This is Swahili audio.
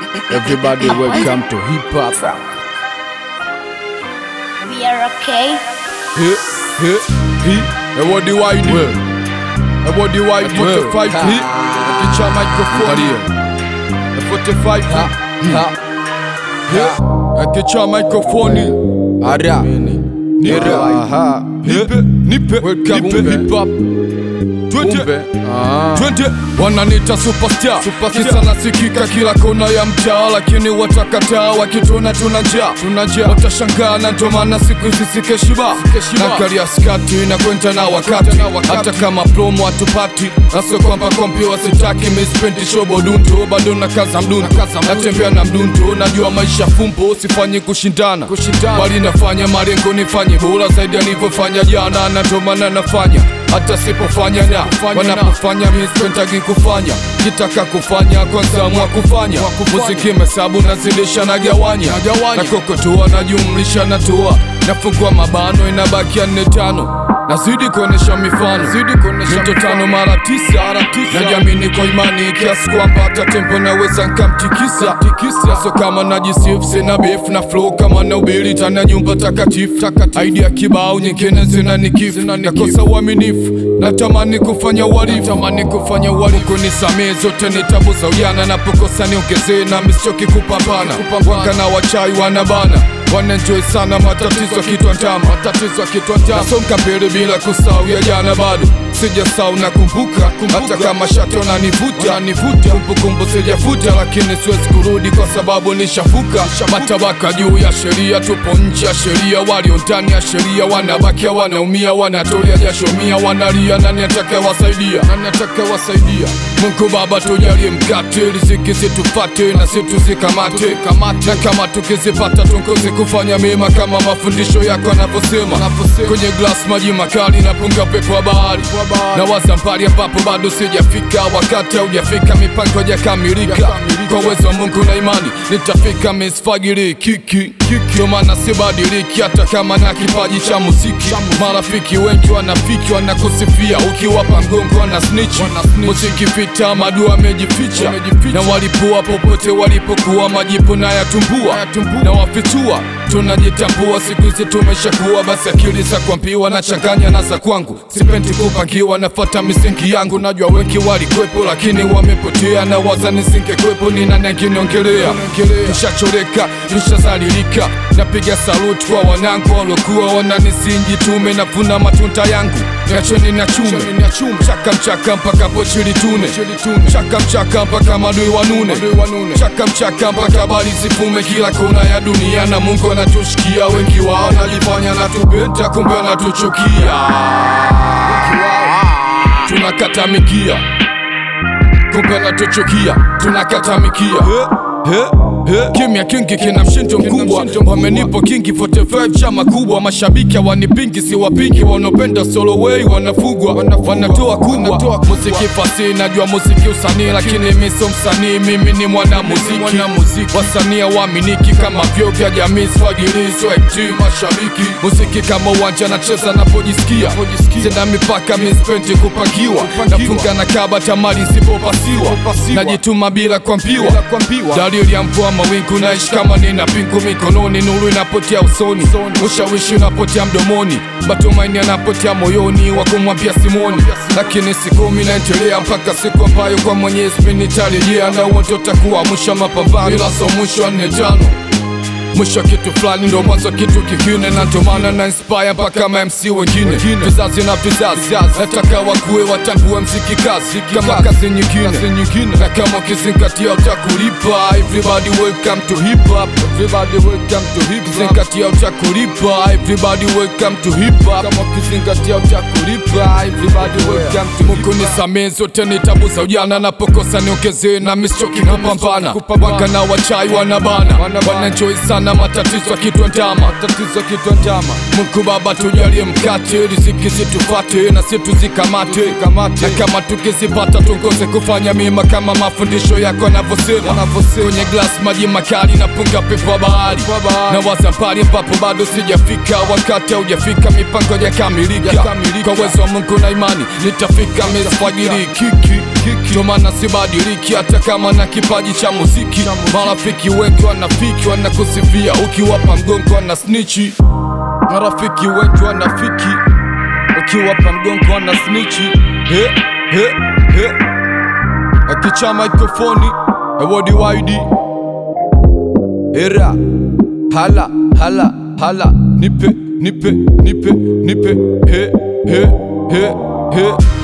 Everybody welcome to hip hop. We are okay. Hey, hey, hey. And what do I do? And what do I do? 45 hit. Kicha microphone. And 45 hit. Yeah. Kicha microphone. Ara. Nira. Aha. Nipe. Nipe. Welcome to hip hop. Twende. Twende. Wananita superstar, kisa nasikika kila kona ya mtaa, lakini watakataa wakituona tuna njaa, tuna njaa watashangaa, na ndo maana siku hizi sikeshiba na karia skati na kwenda na wakati, hata kama promo hatupati, na sio kwamba kompi wasitaki, mispendi shobo dunto, bado na kaza mdunto, natembea na mdunto, najua maisha fumbo, sifanyi kushindana, bali nafanya malengo nifanye bora zaidi alivyofanya jana, na ndo maana nafanya hata sipofanya na wanapofanya mispentagi kufanya kitaka kufanya kwanza mwa kufanya muziki mesabu nazidisha na gawanya na kokotoa najumlisha natoa nafungua mabano inabakia nne tano nazidi kuonesha mifano mito tano mara tisa najiamini kwa imani kiasi kwamba hata tempo naweza nkamtikisa so kama najisif sina bif na flow kama na ubiri tana nyumba takatifu idea kibao nyingine zina nikifu nakosa uaminifu natamani kufanya uhalifu tamani kufanya uhalifu kunisamee zote ni tabu za ujana napokosa niongezee na misioki kupambana wanga na wachai wanabana wanenjoy sana matatizo kitwa ndama matatizo kitwa ndama nasonga mbele bila kusahau ya jana bado sijasahau na kumbuka hata kama shato na nivuta nivuta kumbukumbu sijafuta lakini siwezi kurudi kwa sababu nishavuka matabaka juu ya sheria tupo nje ya sheria walio ndani ya sheria wanabakia wanaumia wanatolea jasho mia wanalia nani atakayewasaidia nani atakayewasaidia Mungu Baba tujalie mkate riziki situfate na situzikamate na kama tukizipata tungozi kufanya mema kama mafundisho yako yanavyosema kwenye glass maji makali na punga pepo wa bahari na waza mbali ambapo bado sijafika wakati haujafika mipango hajakamilika kwa uwezo wa Mungu na imani nitafika misfagiri kiki ndio maana sibadiliki hata kama na kipaji cha muziki marafiki wengi wanafiki wanakusifia ukiwapa mgongo na snitch muziki vita madua amejificha na walipua popote walipokuwa majipu na yatumbua na wafitua tunajitambua siku hizi tumeshakuwa basi akili za kuambiwa na changanya na za kwangu sipendi kupangiwa nafata misingi yangu najua wengi walikwepo lakini wamepotea na waza nisingekwepo ni nani angeniongelea tushachoreka tushazalilika napiga saluti kwa wanangu walokuwa wananisingi tume navuna matunda yangu niacheni na chume chaka mchaka mpaka pochili tune chaka mchaka mpaka madui wanune chaka mchaka mpaka bali zifume kila kona ya dunia na mungu anatushikia wengi wao najifanya natupenda kumbe anatuchukia tunakata mikia kumbe anatuchukia tunakata mikia kimya kingi kina mshindo mkubwa wamenipo kingi 45 chama kubwa mashabiki hawanipingi siwapingi wanaopenda solo way wanafugwa wanatoa kubwa muziki fasi najua muziki usanii lakini mi sio msanii mimi ni mwana muziki wasanii waaminiki kama vyo vya jamii swagilizo ekti mashabiki muziki kama uwanja nacheza napojisikia sina mipaka mispendi kupangiwa nafunga na kaba tamari sipopasiwa najituma bila kuambiwa dalili ya mvua mawingu naishi kama nina pingu mikononi nuru inapotea usoni ushawishi unapotea mdomoni matumaini yanapotea moyoni wa kumwambia simoni lakini sikumi naendelea mpaka siku ambayo kwa mwenyezi mi nitarejea na uo ndio takuwa mwisho wa mapambano ila so mwisho wa nne tano mwisho kitu fulani ndo mwanzo kitu kingine na ndo maana na inspire mpaka ma MC wengine vizazi na vizazi nataka wakuwe watambue mziki kazi kama kazi nyingine na kama ukizingatia utakulipa everybody welcome to hip hop everybody welcome to hip hop zingatia utakulipa everybody welcome to hip hop kama ukizingatia utakulipa everybody welcome to Mungu nisamee zote ni tabu za ujana napokosa niongezee na mistoki kupambana wanga na wachai wanabana wanenjoy sana na matatizo kitwa ndama, matatizo kitwa ndama. Mungu Baba tujalie mkate, riziki situfate na situzikamate kamate, na kama tukizipata tukose kufanya mema kama mafundisho yako yanavyosema. Kwenye glass maji makali na punga pepo wa bahari, na waza mbali ambapo bado sijafika, wakati haujafika, mipango yakamilika. Kwa uwezo wa Mungu na imani nitafika mefajiri kiki ndio maana sibadiliki hata kama na kipaji cha muziki. Marafiki wengi wanafiki wanakusifia, ukiwapa mgongo wana snichi. Marafiki wengi wanafiki, ukiwapa mgongo wana snichi. He, he, he. Akicha mikrofoni ewodi waidi era hala hala hala nipe nipe nipe nipe he he he he